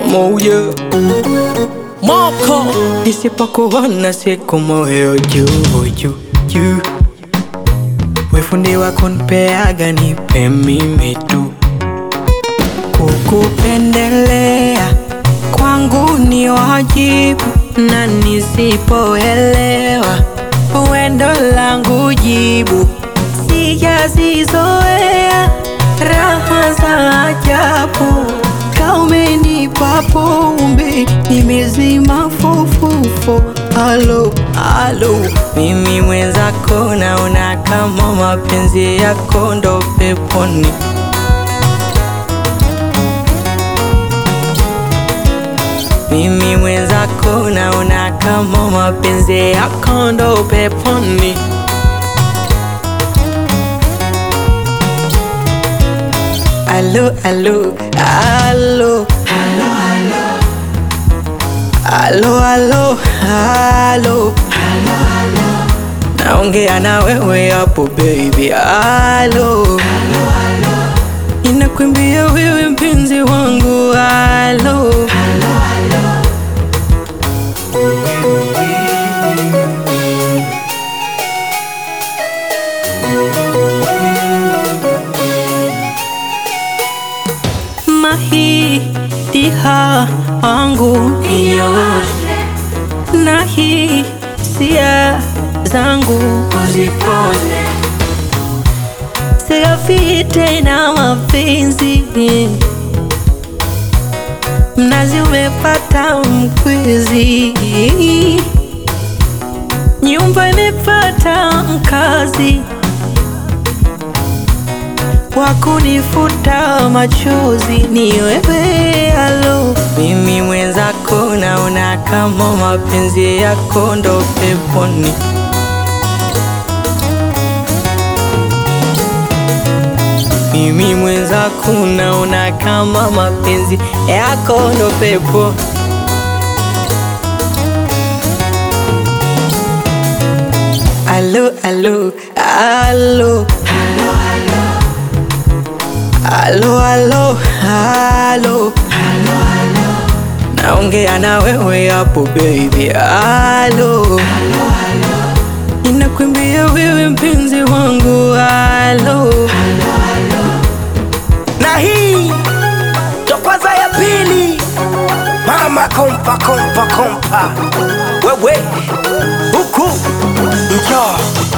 moja moko nisipokuona siku moyo juu juu juu wefundi wako nipeaga nipe mimi tu kukupendelea kwangu ni wajibu na nisipoelewa wendo langu jibu sijazizoea raha za ajabu kaumenipa pombe nimezima fofofo alo alo mimi mwenzako naona kama mapenzi yako ndo peponi mimi mwenzako naona kama mapenzi yako ndo peponi Alo, alo, alo Alo, alo, alo Naongea na wewe hapo baby, alo Ninakwambia wewe mpenzi wangu, alo mahitiha wangu nioshe na hisia zangu uzipone sigafi tena mapenzi mnazi umepata mkwizi nyumba imepata mkazi wa kunifuta machozi ni wewe alo mimi mwenzako naona kama mapenzi yako ndo peponi mimi mwenzako naona kama mapenzi yako ndo pepo alo alo alo Alo, alo, alo Naongea na wewe hapo baby, alo Ninakwambia wewe mpenzi wangu, alo na hii ndo kwanza ya pili mama kompa kompa kompa wewe huku njoo